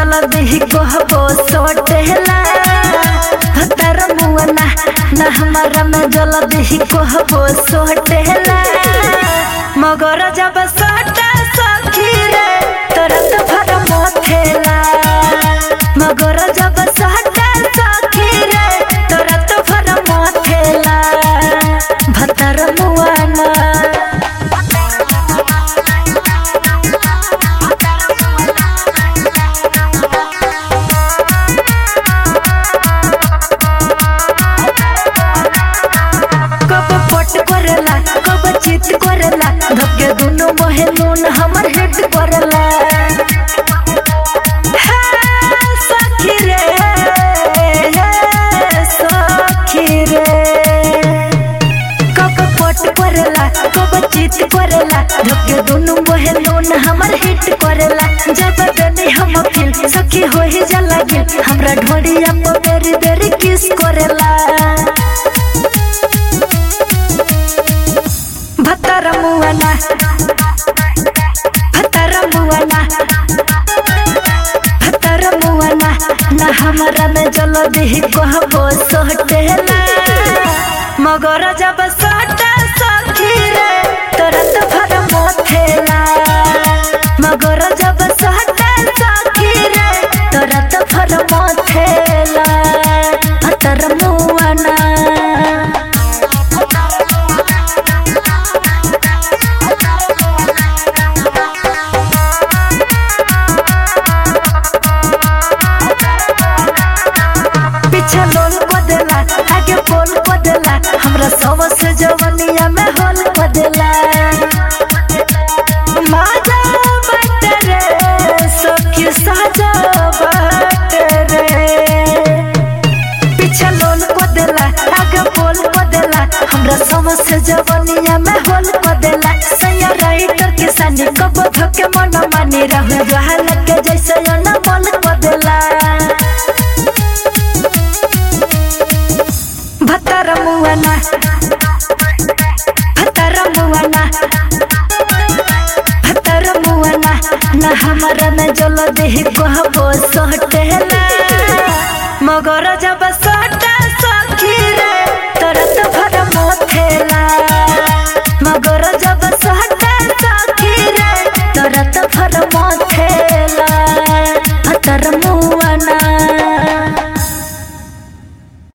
जल्दी कहबो सोटेला भतर मुअना न हमारा में जल्दी कहबो सोटेला मगर जब सोटा सखी रे तुरंत भर मोथेला मगर जब सोटा सखी रे तुरंत भर मोथेला भतर मुअना कब पट करेला कब चित करेला धक्के दुनु मोहे नून हमर हिट करेला हे सखी रे हे सखी रे कब पट करेला कब चित करेला धक्के दुनु मोहे नून हमर हिट करेला जब देनी हम फील सखी हो ही जला गिल हमरा ढोड़िया पर बेरी बेरी किस करेला भतर मुअना भतर मुअना भतर मुअना न हमरा में जल्दी कहबो सोटेला मगर जब सोटा सखी रे तुरंत भर मोथेला मगर जब सोटा सखी रे तुरंत भर मोथेला भतर मुअना पीछे लोल को देला आगे बोल को देला हमरा सब से जवनिया में होल को देला माजा बट रे सखी साजा बट रे पीछे लोल को देला आगे बोल को देला हमरा सब से जवनिया में होल को देला सैया राइटर के सानी कब धके मन मानी रहे जहाल के जैसे न मोल को देला भतर मुअना भतर मुअना भतर मुअना न हमरा में जल्दी कहबो सोट